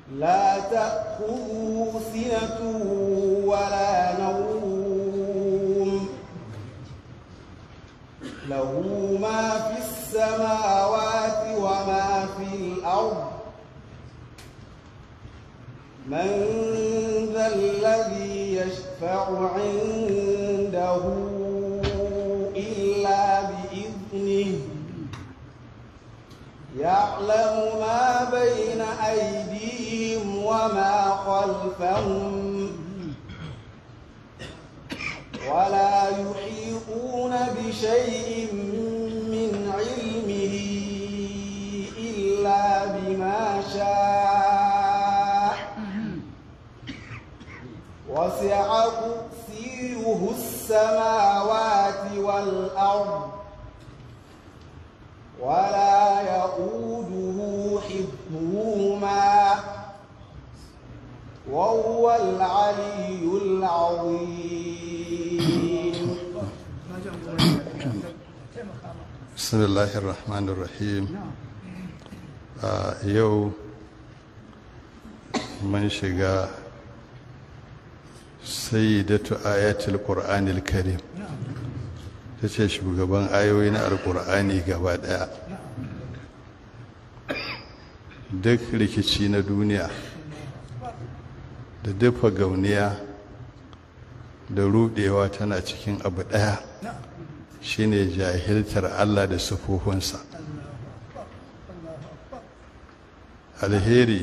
لا تأخذه سنة ولا نوم له ما في السماوات وما في الأرض من ذا الذي يشفع عنده إلا بإذنه يعلم ما بين أيديهم وما خلفهم ولا يحيطون بشيء من علمه إلا بما شاء وسع كرسيه السماوات والأرض ولا يؤوده حفظهما وهو العلي العظيم بسم الله الرحمن الرحيم a yau mun shiga sayyidatu ayatul qur'anil karim ta ce shugaban ayoyi na alkur'ani gaba daya duk rikici na duniya da dufa gauniya da rudewa tana cikin abu daya shine jahiltar allah da sufufunsa alheri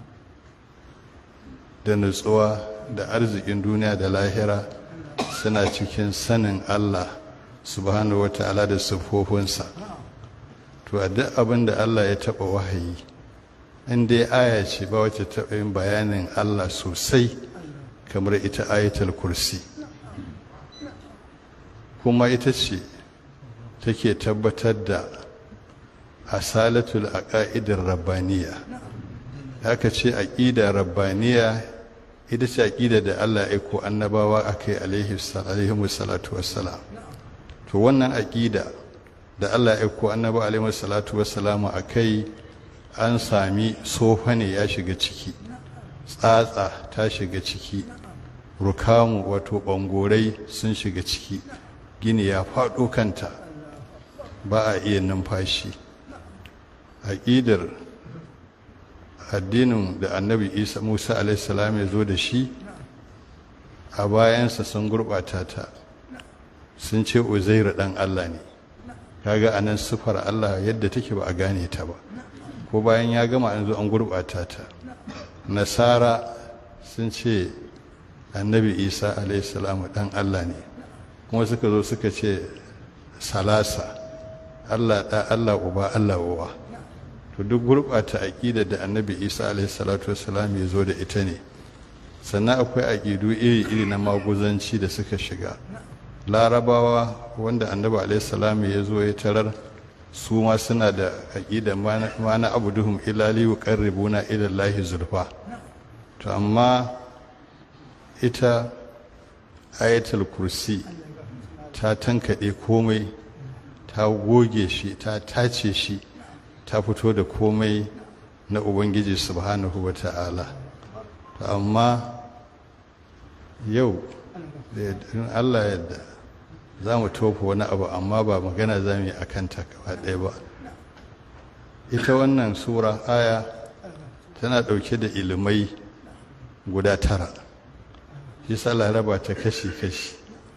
da nutsuwa da arzikin duniya da lahira suna cikin sanin allah subhanahu wata'ala da siffofinsa to a duk abin da Allah ya taɓa wahayi in dai aya ce ba wacce taɓa yin bayanin Allah sosai kamar ita ayatul kursi kuma ita ce take tabbatar da asalatul aqaidir rabbaniya haka ce aqida rabbaniya ita ce aqida da Allah ya aiko annabawa akai alaihi salatu wassalam to wannan aƙida da Allah ya ko annabi alaihi salatu wassalamu akai an sami sofa ne ya shiga ciki tsatsa ta shiga ciki rukamu wato bangorai sun shiga ciki gini ya faɗo kanta ba a iya numfashi aƙidar addinin da annabi isa musa alaihi salam ya zo da shi a bayansa sun gurɓata ta sun ce uzairu dan Allah ne kaga anan sufar Allah yadda take ba a gane ta ba ko bayan ya gama an zo an gurbata ta nasara sun ce annabi isa salamu dan Allah ne kuma suka zo suka ce salasa Allah da Allah uba Allah uwa to duk gurbata aqida da annabi isa salatu wassalam ya zo da ita ne sannan akwai aqidu iri-iri na maguzanci da suka shiga larabawa wanda annabi alaihissalam ya zo ya tarar su ma suna da aƙida ma na abuduhum ilali wa qarribuna ila lahi zulfa to amma ita ayatul kursi ta tankaɗe komai ta goge shi ta tace shi ta fito da komai na ubangiji subhanahu wa ta'ala to amma yau da allah yadda za mu tofa wani abu amma ba magana za mu yi a kanta gaba ɗaya ba ita wannan sura aya tana ɗauke da ilimai guda tara shi sa laraba ta kashi-kashi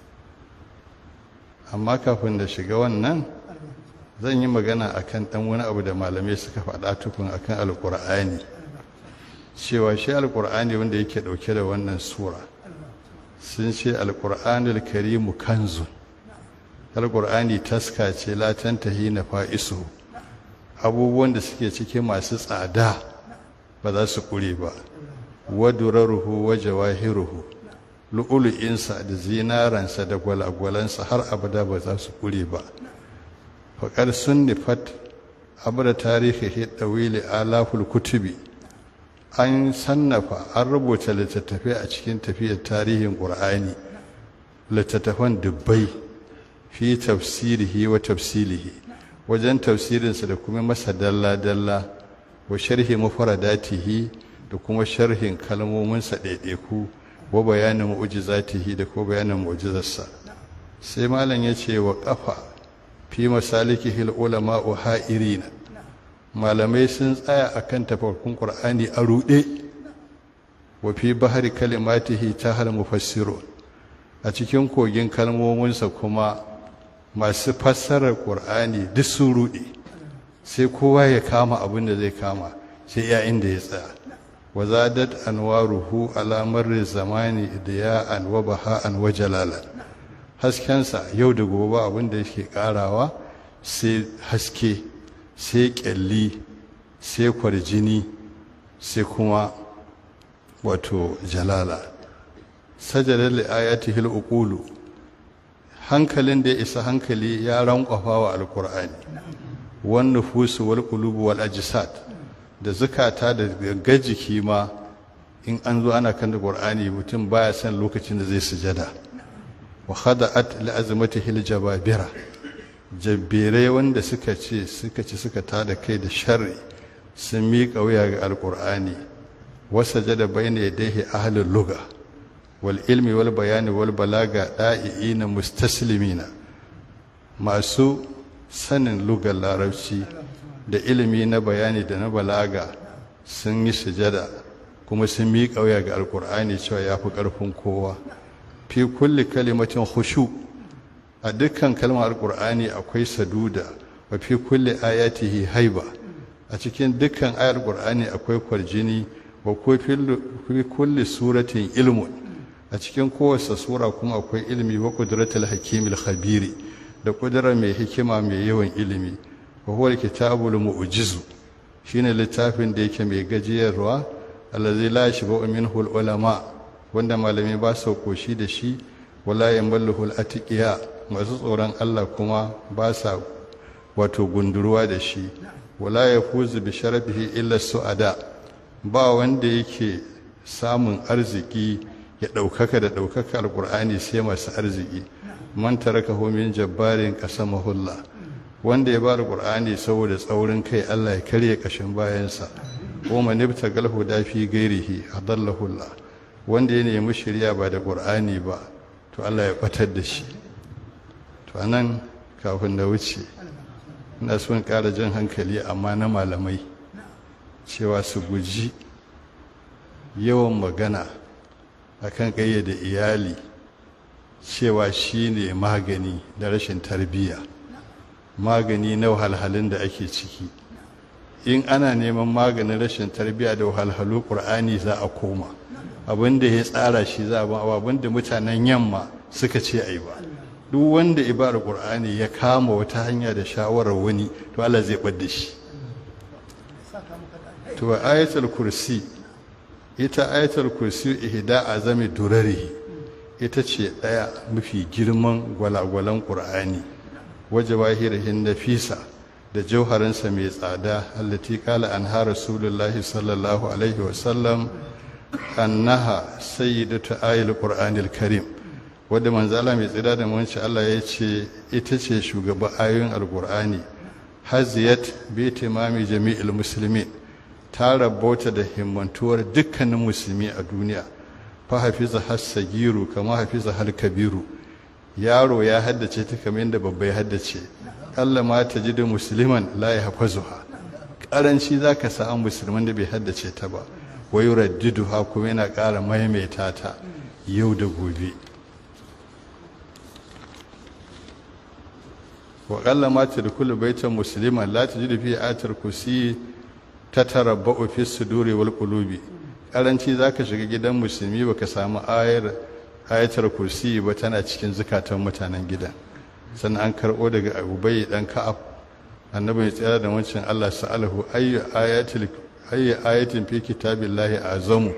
amma kafin da shiga wannan zan yi magana akan ɗan wani abu da malamai suka faɗa tukun akan alƙur'ani cewa shi alƙur'ani wanda yake ɗauke da wannan sura sun ce alƙur'anul karimu kanzun alƙur'ani taska ce latan tahi na fa'isu abubuwan da suke ciki masu tsada ba za su ƙure ba waduraruhu wa jawahiruhu lu'ulu'insa da zinaransa da gwalagwalansa har abada ba za su ƙure ba faƙar sun nufat abu da tarihi ɗawili alaful kutubi an sannafa an rubuta littattafai a cikin tafiyar tarihin ƙur'ani littattafan dubbai fi tafsirihi wa tafsilihi wajen tafsirinsa da kuma masa dalla-dalla wa sharhi mafaradatihi da kuma sharhin kalmominsa ɗaiɗaiku wa bayanin mu'jizatihi da ko bayanin mu'jizarsa sai malam ya ce wa ƙafa fi masalikihil ulama wa ha'irina malamai sun tsaya akan tafarkun qur'ani a ruɗe wa fi bahari kalimatihi ta hal mufassirun a cikin kogin kalmominsa kuma masu fassarar qur'ani duk sun ruɗe sai kowa ya kama abin da zai kama sai ya inda ya tsaya wa zadat anwaruhu ala marri zamani diya'an wa baha'an wa jalalan haskensa yau da gobe abin da yake karawa sai haske sai kyalli sai kwarjini sai kuma wato jalala sajadar li'ayatihi al'uqulu hankalin da ya isa hankali ya rankwafa wa alkur'ani wan nufusu wal qulubu wal ajsad da zukata da gangar jiki ma in an zo ana kan da qur'ani mutum baya son lokacin da zai sujada wa khada'at li azmatihi al jababira jabbirai wanda suka ce suka ci suka tada kai da sharri sun miƙa wuya ga alqur'ani wa sajada bayna yadayhi ahlul lugha wal ilmi wal bayani wal balaga da'iina mustaslimina masu sanin lugar larabci da ilimi na bayani da na balaga sun yi sujada kuma sun miƙa wuya ga alkur'ani cewa ya fi ƙarfin kowa fi kulli kalimatin khushu a dukkan kalmar alkur'ani akwai saduda wa fi kulli ayatihi haiba a cikin dukkan ayar alkur'ani akwai kwarjini wa fi kulli suratin ilmun a cikin kowace sura kuma akwai ilmi wa qudratul hakimil khabiri da kudura mai hikima mai yawan ilimi wa huwa kitabul mu'jizu shine littafin da yake mai gajiyarwa allazi la yashba'u minhu ulama wanda malami ba su koshi da shi wala yamalluhu al-atiqiya masu tsoron Allah kuma ba sa wato gunduruwa da shi wala yafuzu bi sharafihi illa su'ada ba wanda yake samun arziki ya ɗaukaka da ɗaukaka alƙur'ani sai masu arziki man tarakahu min jabbarin qasamahullah wanda ya bar qur'ani saboda tsaurin kai Allah ya karye kashin bayansa ko man ibtagal huda fi ghairihi adallahu Allah wanda ya nemi shirya ba da qur'ani ba to Allah ya batar da shi to anan kafin da wuce ina son ƙara jan hankali amma na malamai cewa su guji yawan magana akan ƙayyade iyali cewa shi ne magani da rashin tarbiyya magani na wahalhalun da ake ciki in ana neman maganin rashin tarbiyya da wahalhalu ƙur'ani za a koma abin da ya tsara shi za a ba abin da mutanen yamma suka ce a yi ba duk wanda ibar ƙur'ani ya kama wata hanya da shawarar wani to Allah zai ɓadda shi to ayatul kursi ita ayatul kursi ihda azami durarihi ita ce ɗaya mafi girman gwalagwalan ƙur'ani waje wahirihin nafisa da jauharinsa mai tsada allati kala an ha rasulullahi sallallahu alaihi wasallam annaha sayyidatu ayil qur'anil karim wadda manzala mai tsada da manci Allah ya ce ita ce shugaban ayoyin alqur'ani haziyat bi timami jami'il muslimin ta rabota da himmantuwar dukkanin musulmi a duniya fa hafiza hassagiru kama hafiza hal kabiru yaro ya haddace ta kamar yadda babba ya haddace kalla ma ta ji da musulman la ya hafazuha karanci za ka samu musulman da bai haddace ta ba wai raddidu ha kuma yana ƙara maimaita ta yau da gobe wa kalla ma ta dukulu baitan musulman la ta ji da fi atar kusi ta tarabba'u fi suduri wal qulubi karanci za ka shiga gidan musulmi ba ka samu ayar ayatar kursi ba tana cikin zukatan mutanen gidan sannan an karɓo daga abubai dan ka'ab annabi ya tsaya da wancan Allah sa'alahu ayyu ayatil ayyu ayatin fi kitabillahi azamu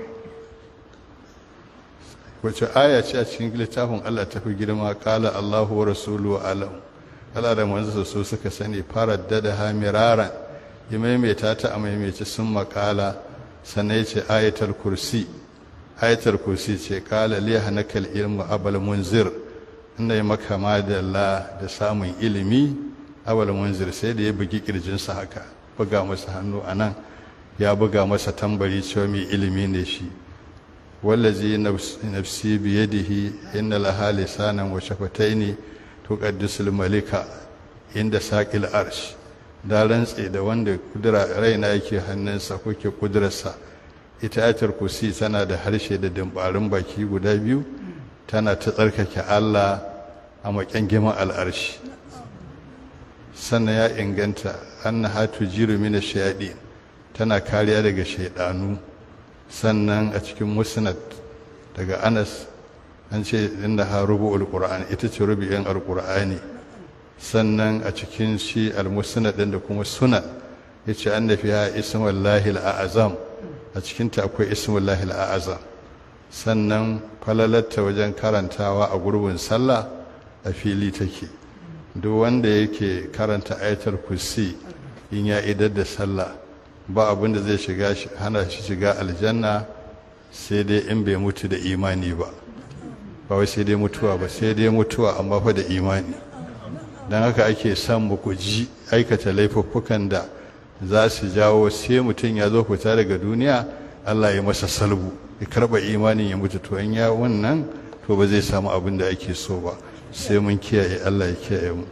wace aya ce a cikin littafin Allah ta fi girma kala Allahu wa rasuluhu alam Allah da manzo so suka sani farar da ha miraran ya maimaita ta a maimaici sun makala sannan ya ce ayatul kursi ayatul kursi ce kala liya hanakal ilmu abal munzir inda ya maka madalla da samun ilimi abal munzir sai da ya bugi kirjinsa haka buga masa hannu a nan ya buga masa tambari cewa mai ilimi ne shi wallazi nafsi biyadihi inna laha lisanan wa shafataini tuqaddisul malika inda saqil arsh da rantse da wanda kudura raina yake hannunsa ko ke kudurarsa ita ayatul kursi tana da harshe da dimbarin baki guda biyu tana ta tsarkake Allah a makyangiman al'arshi sannan ya inganta annaha tujiru min ash-shayatin tana kariya daga shaidanu sannan a cikin musnad daga Anas an ce inda ha rubu'ul qur'an ita ce rubu'in alqur'ani sannan a cikin shi al-musnad din da kuma sunan yace anna fiha ismullahi al-a'zam a cikin ta akwai ismullahi al-a'zam sannan falalatta wajen karantawa a gurbin sallah a fili take duk wanda yake karanta ayatul kursi in ya idar da sallah ba abin da zai shiga hana shi shiga aljanna sai dai in bai mutu da imani ba ba wai sai dai mutuwa ba sai dai mutuwa amma fa da imani don haka ake son mu guji aikata laifuffukan da za su jawo sai mutum ya zo fita daga duniya Allah ya masa salbu ya karba imanin ya mutu to in ya wannan to ba zai samu abin da ake so ba sai mun kiyaye Allah ya kiyaye mu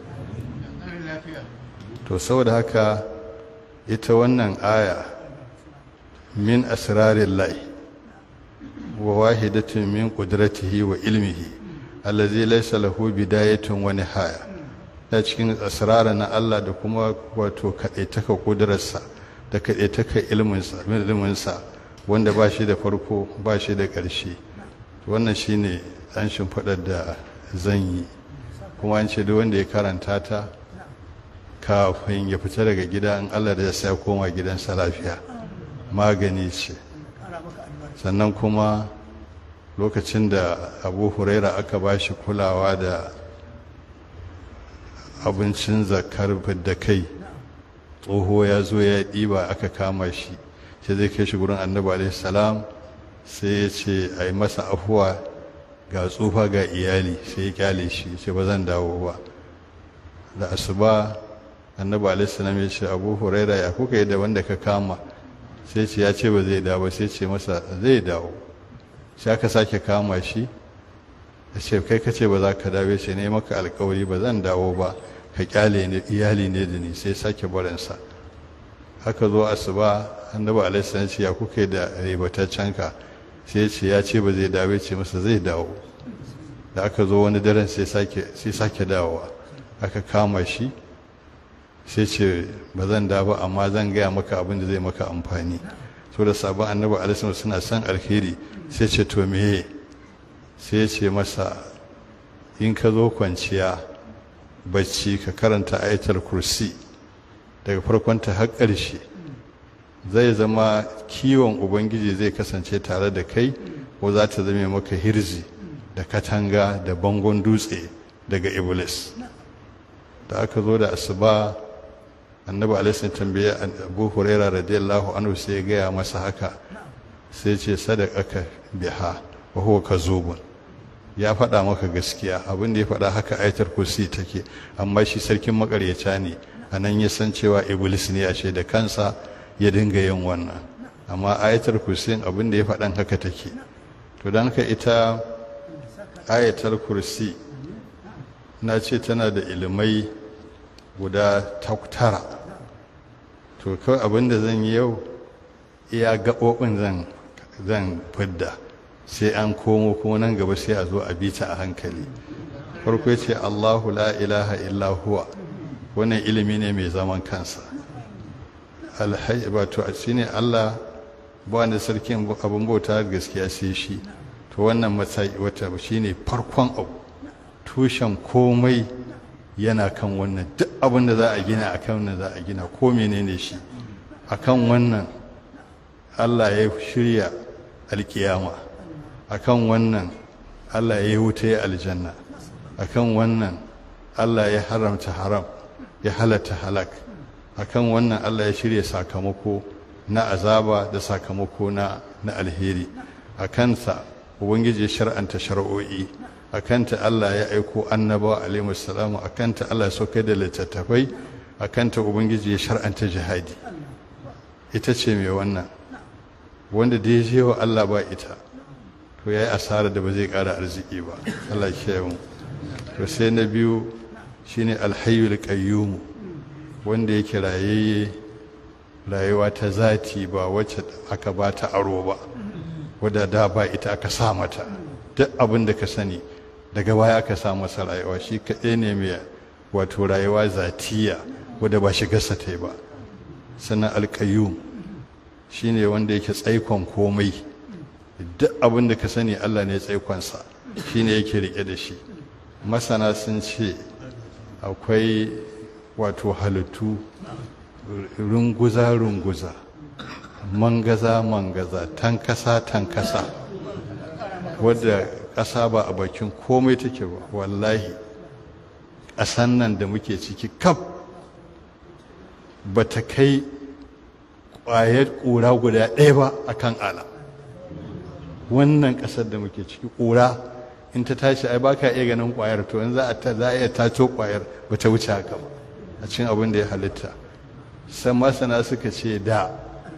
to saboda haka ita wannan aya min asrarin lai wa wahidatin min qudratihi wa ilmihi allazi laysa lahu bidayatun wa nihaya ta cikin asrara na Allah da kuma wato kadaitaka kudrarsa da kadaitaka ilminsa ilminsa wanda ba shi da farko ba shi da ƙarshe wannan shine an shimfiɗar da zan yi kuma an ce duk wanda ya karanta ta kafin ya fita daga gida in Allah da ya sa koma gidansa lafiya magani ce sannan kuma lokacin da abu huraira aka ba shi kulawa da abincin zakar da kai tsoho ya zo ya ɗiba aka kama shi sai zai kai shi gurin annabi alaihi salam sai ya ce a yi masa afuwa ga tsufa ga iyali sai ya kyale shi ce ba zan dawo ba da asuba annabi alaihissalam ya ce abu huraira ya kuka yi da wanda ka kama sai ce ya ce ba zai dawo sai ce masa zai dawo sai aka sake kama shi ya ce kai ka ce ba za ka dawo ce ne maka alkawari ba zan dawo ba ka kyale ne iyali ne da ni sai sake barinsa haka zo asuba annabi alaihissalam ce ya kuka yi da ribataccen ka sai ce ya ce ba zai dawo ce masa zai dawo da aka zo wani daren sai sake dawowa aka kama shi sai ce ba zan da ba amma zan gaya maka abin da zai maka amfani so da sabon annabi alaihi suna son alheri sai ce to meye sai ce masa in ka zo kwanciya bacci ka karanta ayatul kursi daga farkonta har ƙarshe zai zama kiwon ubangiji zai kasance tare da kai ko za ta zame maka hirzi da katanga da bangon dutse daga iblis da aka zo da asuba annabi alaihi tambaye abu huraira radiyallahu anhu sai ya gaya masa haka sai ce sadaqaka biha wa huwa kazubun ya faɗa maka gaskiya abin da ya faɗa haka ayatul kursi take amma shi sarkin makaryaca ne anan ya san cewa iblis ne ashe da kansa ya dinga yin wannan amma ayatul kursi abin da ya faɗan haka take to dan haka ita ayatul kursi na ce tana da ilimai guda tara to kawai abinda zan yi yau iya gaɓoɓin zan zan fidda sai an komo kuma nan gaba sai a zo a bi ta a hankali farko ya ce allahu la ilaha illa huwa wannan ilimi ne mai zaman kansa alhaji wato a shi ne allah ba wanda sarkin abin bauta gaskiya sai shi to wannan matsayi wata shi ne farkon abu tushen komai yana kan wannan duk abin da za a gina a kan wannan za a gina ko menene shi a kan wannan allah ya shirya alkiyama a kan wannan allah ya yi wuta ya aljanna a kan wannan allah ya haramta haram ya halatta halak a kan wannan allah ya shirya sakamako na azaba da sakamako na alheri a kansa ubangiji ya shar'anta shari'o'i a kanta Allah ya aiko annabawa alaihi salamu a kanta Allah ya saukai da littattafai a kanta ubangiji ya shar'anta jihadi ita ce mai wannan wanda da ya je wa Allah ba ita to ya yi asara da ba zai ƙara arziki ba Allah ya mu to sai na biyu shine alhayyul qayyum wanda yake rayayye rayuwa ta zati ba wacce aka ba ta aro ba wadda da ba ita aka sa mata duk abin da ka sani daga baya aka sa masa rayuwa shi kaɗai ne mai wato rayuwa zatiya wadda ba shigarsa ta yi ba sannan alƙayyum shi ne wanda yake tsaikon komai duk abin da ka sani allah ne tsaikonsa shi ne yake riƙe da shi masana sun ce akwai wato halittu runguza-runguza mangaza-mangaza tankasa-tankasa wadda ƙasa ba a bakin komai take ba wallahi ƙasan nan da muke ciki kaf ba ta kai ƙwayar ƙura guda ɗaya ba a kan ala wannan ƙasar da muke ciki ƙura in ta tashi ai ba ka iya ganin ƙwayar to in za a iya tato ƙwayar ba ta wuce haka ba a cikin abin da ya halitta san masana suka ce da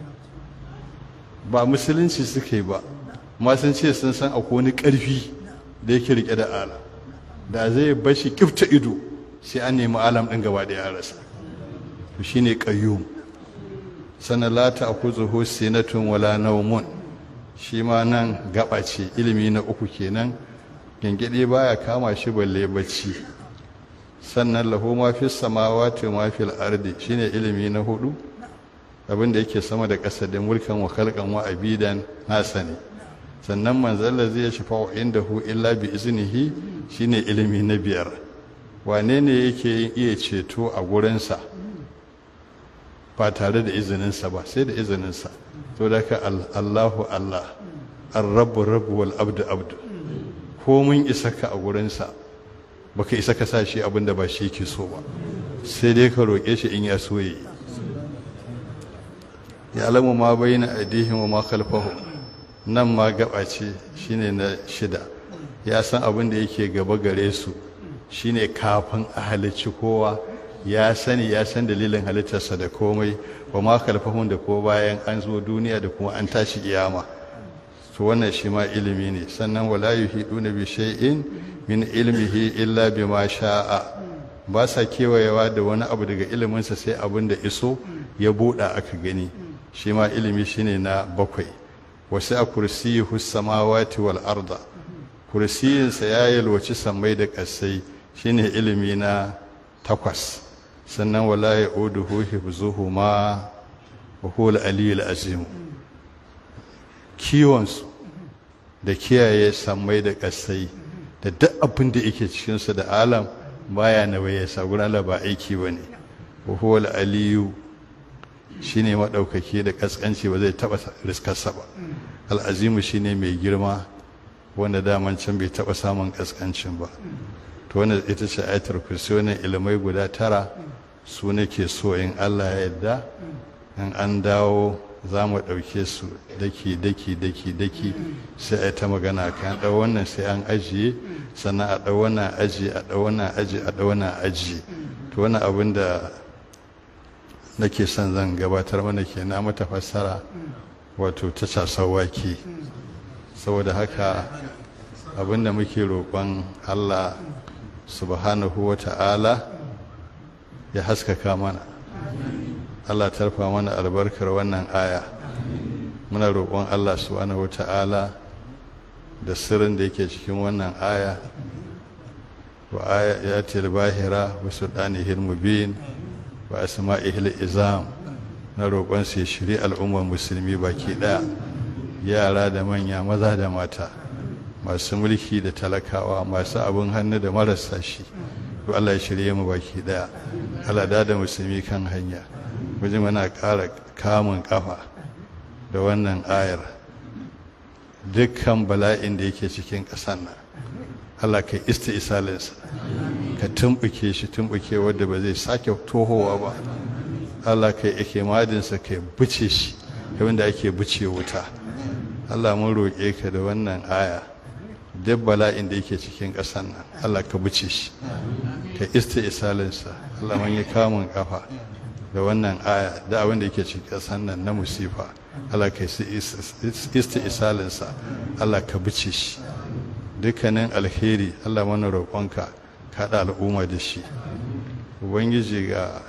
ba musulunci suka yi ba ma sun ce sun san akwai wani ƙarfi da yake rike da ala da zai bashi kifta ido sai an nemi alam ɗin gaba da ya rasa to shine qayyum sana la ta'khudhuhu sinatun wala nawmun shi ma nan gaba ce ilimi na uku kenan gengede baya kama shi balle bacci sannan lahu ma fi samawati ma fil ardi shine ilimi na hudu abin da yake sama da ƙasa da mulkan wa khalqan wa abidan nasa ne sannan manzon da zai shafa indahu illa bi iznihi shine ilimi na biyar wane ne yake iya ceto a gurinsa ba tare da izininsa ba sai da izininsa to da ka Allahu Allah ar-rabbu rabbu wal abdu abdu ko mun isa ka a gurinsa baka isa ka sa shi abinda ba shi yake so ba sai dai ka roƙe shi in ya so yi ya alamu ma bayyana aidihim wa ma khalfahum nan ma gaba ce shine na shida ya san abin da yake gaba gare su shine kafin a halicci kowa ya sani ya san dalilin halittarsa da komai wa ma khalfahum da ko bayan an zo duniya da kuma an tashi kiyama to wannan shi ma ilimi ne sannan wala yuhiduna bi shay'in min ilmihi illa bima sha'a ba sa kewayewa da wani abu daga iliminsa sai abin da iso ya buɗa aka gani shi ma ilimi shine na bakwai wasu a kursiyuhu samawati wal arda kursiyinsa ya yalwaci sammai da ƙasai shine ilimi na takwas sannan wala ya uduhu hifzuhuma wa huwa al-aliyyul azim kiwonsu da kiyaye sammai da ƙasai da duk abin da yake cikinsu da alam baya na waye saguran ba aiki ba ne huwal aliyu shine maɗaukaki da ƙasƙanci ba zai taɓa riskarsa ba al'azimu shine mai girma wanda daman can bai taɓa samun ƙasƙancin ba to wanda ita ce ayatul kursi wannan ilimai guda tara su nake so in allah ya yarda in an dawo za mu ɗauke su daki daki daki daki sai a yi ta magana kan ɗau wannan sai an ajiye sannan a ɗau wannan aji a ɗau wannan aji a ɗau wannan aji to wani abin da nake son zan gabatar mana ke na mata fassara wato ta casar wake saboda haka abin da muke roƙon allah subhanahu wa ta'ala ya haskaka mana Allah tarfa mana albarkar wannan aya muna roƙon Allah subhanahu wata'ala da sirrin da yake cikin wannan aya wa ayatil bahira wa sultanihil mubin wa asma'ihil izam na roƙon sai shiri al'ummar musulmi baki ɗaya yara da manya maza da mata masu mulki da talakawa masu abin hannu da marasa shi to Allah ya shirye mu baki ɗaya Allah da da musulmi kan hanya wajen mana ƙara kamun ƙafa da wannan ayar dukkan bala'in da yake cikin ƙasan nan Allah ka ista isalinsa ka tumɓuke shi tumɓuke wadda ba zai sake tohowa ba Allah ka yi madinsa ka buce shi yayin da ake buce wuta Allah mun roƙe ka da wannan aya duk bala'in da yake cikin ƙasan nan Allah ka buce shi ka ista isalinsa Allah mun yi kamun ƙafa da wannan aya da abin da yake cikin ƙasar nan na musifa Allah ka yi isti isalinsa Allah ka bice shi dukkanin alheri Allah mana roƙonka ka haɗa al'umma da shi ubangiji ga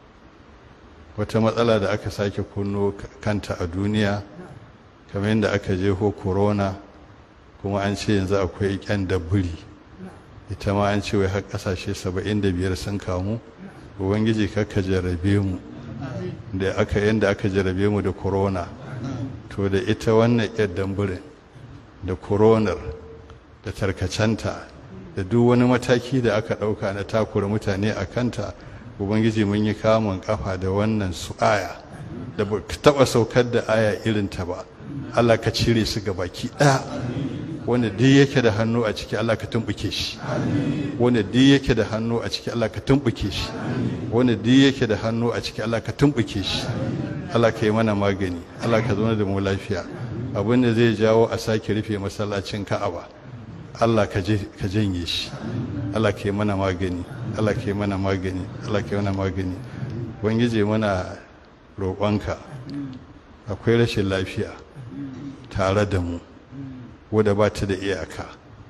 wata matsala da aka sake kunno kanta a duniya kamar yadda aka jeho corona kuma an ce yanzu akwai ƙyan dabbiri ita ma an ce wai har ƙasashe 75 sun kamu ubangiji kakka jarrabe mu da aka yanda aka jarrabe mu da corona to da ita wannan ƙyar damburin da coronar da tarkacenta da duk wani mataki da aka ɗauka na takura mutane a kanta ubangiji mun yi kamun kafa da wannan su aya da ba taɓa saukar da aya irin ta ba allah ka cire su ga baki ɗaya wanda duk yake da hannu a ciki allah ka tumɓuke shi wanda duk yake da hannu a ciki allah ka tumɓuke shi wanda duk yake da hannu a ciki allah ka tumɓuke shi allah ka yi mana magani allah ka zauna da mu lafiya abin da zai jawo a sake rufe masallacin ka'aba Allah ka janye shi Allah ka yi mana magani Allah ka yi mana magani Allah ka yi mana magani ubangiji mana roƙonka akwai rashin lafiya tare da mu wadda ba ta da iyaka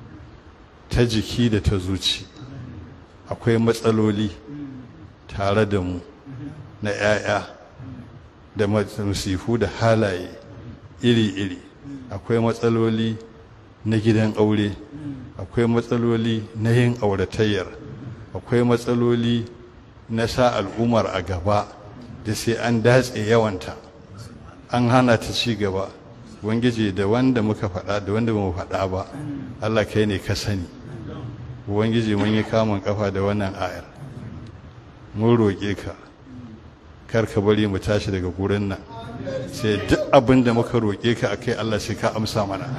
ta jiki da ta zuci akwai matsaloli tare da mu na 'ya'ya da musifu da halaye iri-iri akwai matsaloli na gidan aure akwai matsaloli na yin auratayyar akwai matsaloli na sa al'ummar a gaba da sai an datse yawanta an hana ta ci gaba ubangiji da wanda muka faɗa da wanda ba mu faɗa ba allah kai ne ka sani ubangiji mun yi kamun kafa da wannan ayar mun roƙe ka kar ka bari mu tashi daga gurin nan sai duk abin da muka roƙe ka akai allah sai ka amsa mana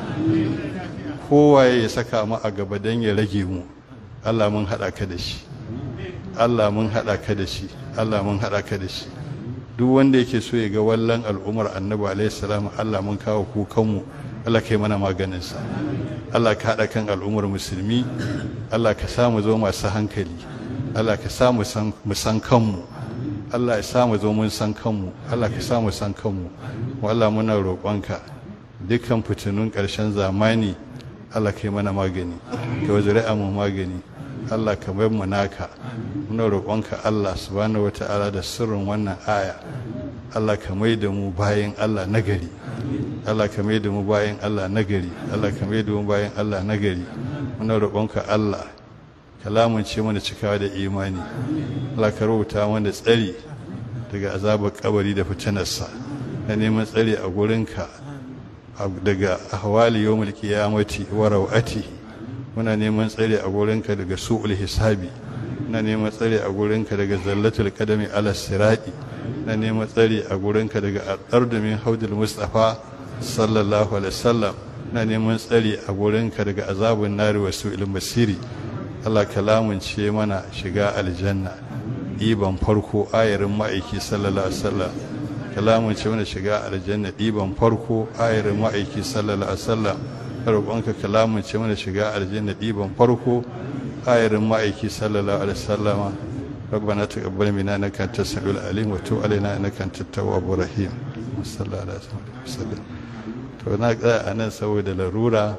kowaye ya saka mu a gaba don ya rage mu Allah mun haɗa ka da shi Allah mun haɗa ka da shi Allah mun haɗa ka da shi duk wanda yake so ya ga wallan al'umar annabi alaihi salam Allah mun kawo kukanmu Allah kai mana maganinsa Allah ka haɗa kan al'ummar musulmi Allah ka sa mu zo masu hankali Allah ka sa mu san kanmu Allah ya sa mu zo mun san kanmu Allah ka sa mu san kanmu Allah muna roƙonka dukkan fitinun ƙarshen zamani Allah ka yi mana magani ka wa mu magani Allah ka bai mu naka muna roƙonka Allah subhanahu wata'ala da sirrin wannan aya Allah ka mai da mu bayan Allah nagari Allah ka mai da mu bayan Allah nagari Allah ka mai da mu bayan Allah nagari muna roƙonka Allah ka lamunce mana cikawa da imani Allah ka rubuta mana tsari daga azabar kabari da fitinarsa na neman tsari a gurinka daga ahwali yawmul qiyamati wa rawati muna neman tsare a gurinka daga su'ul hisabi muna neman tsare a gurinka daga zallatul qadami ala sirati muna neman tsare a gurinka daga ardu min haudul mustafa sallallahu alaihi wasallam muna neman tsare a gurinka daga azabun nari wa su'il masiri Allah kalamunce mana shiga aljanna iban farko ayarin ma'aiki sallallahu alaihi wasallam kalamun ce mana shiga aljanna ɗiban farko ayarin ma'aiki sallallahu alaihi wasallam roƙonka kalamun ce mana shiga aljanna ɗiban farko ayarin ma'aiki sallallahu alaihi wasallama ربنا تقبل منا انك انت السميع العليم وتب علينا انك انت التواب الرحيم صلى الله عليه وسلم to na tsaya a nan saboda larura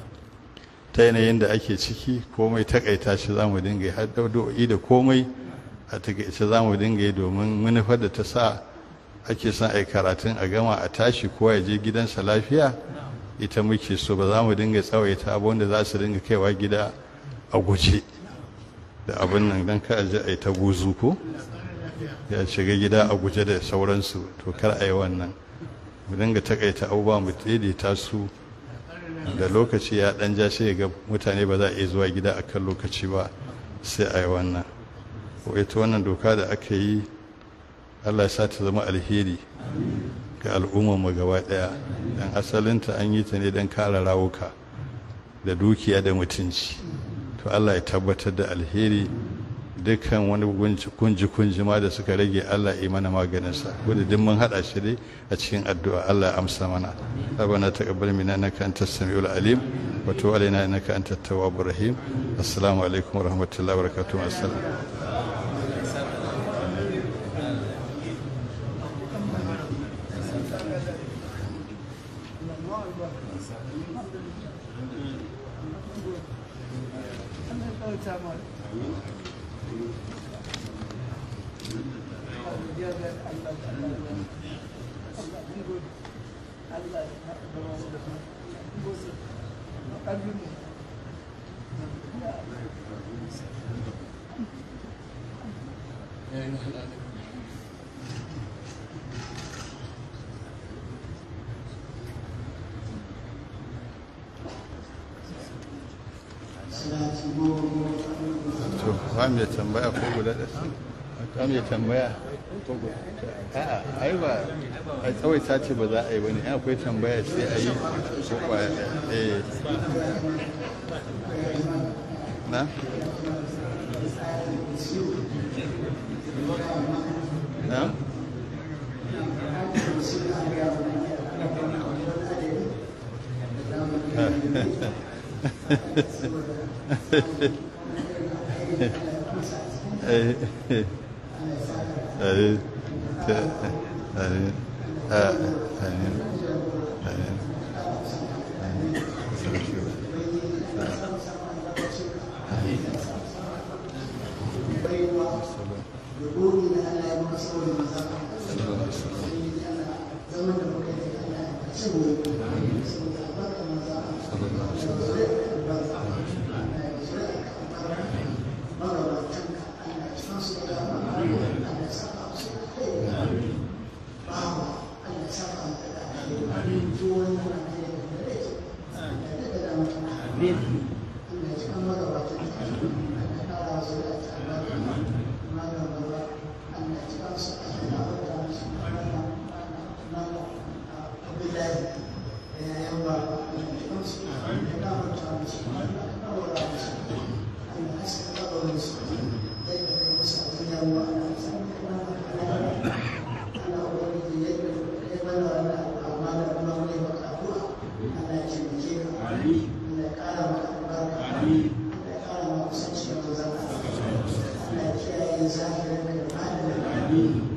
ta yanayin da ake ciki komai takaita shi za mu dinga yi har do'i da komai a takaice za mu dinga yi domin manufar da ta sa ake son a karatun a gama a tashi kowa ya je gidansa lafiya ita muke so ba za mu dinga tsawaita abin da za su dinga kaiwa gida a guje da abin nan don ka aji a yi ta guzu ko ya shiga gida a guje da sauransu to kar a yi wannan mu dinga takaita abubuwa mu daidaita su da lokaci ya dan ja sai ga mutane ba za a iya zuwa gida a kan lokaci ba sai a yi wannan ko ita wannan doka da aka yi allah ya sa ta zama alheri ga al'ummarmu gaba daya dan asalinta an yi ta ne don kare rawuka da dukiya da mutunci to allah ya tabbatar da alheri dukkan wani kunji-kunji ma da suka rage Allah yi mana maganinsa wadda duk mun haɗa shi dai a cikin addu'a Allah ya amsa mana rabbana taqabbal minna innaka antas samiul alim wa tub alaina innaka antat tawwabur rahim assalamu alaikum wa rahmatullahi wa barakatuh assalam to ba mai tambaya ko guda da ba mai tambaya ko guda a'a ai ba a tsawaita ce ba za a yi bane in akwai tambaya sai a yi ko kwaya ɗaya. eh na na eh eh eh eh Amin.